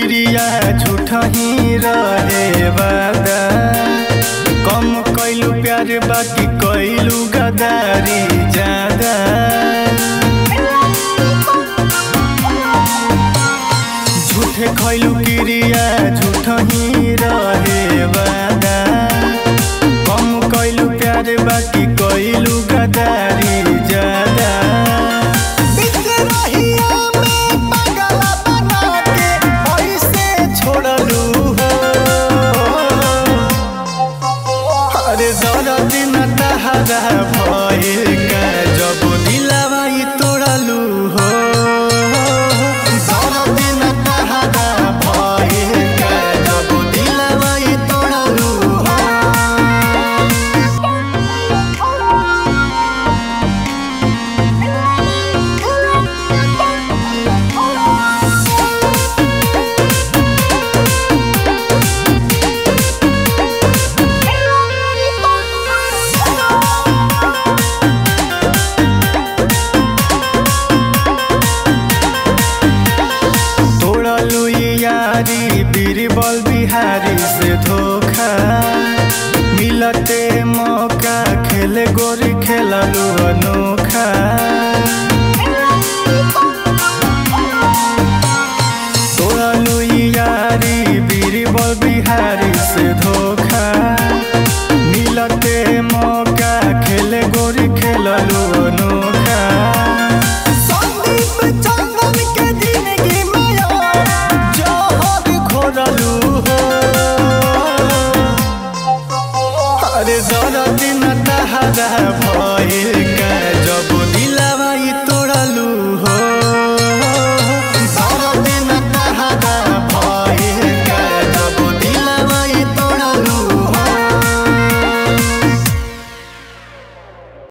क्रिया झूठा ही रहे वादा कम कैलू प्यार बाकी कैलू गदारी ज्यादा झूठे खैलू क्रिया झूठा ही रहे वादा कम कैलू प्यार बाकी कैलू गदारी ज्यादा छोड़लू हो अरे जरा दिन तहरा भइल का जब दिलवा ई तोड़लू हो जरा दिन तहरा भइल का जब दिलवा ई तोड़लू हो तोड़लू ये यारी बीरबल बिहारी से धोखा मिलते मौका खेले गोरी खेललू अनोखा तोड़लू ये यारी बीरबल बिहारी से धोखा मिलते मौका खेले गोरी खेललू अनोखा जहर घोरलू हो अरे जरा दिन तहरा भइल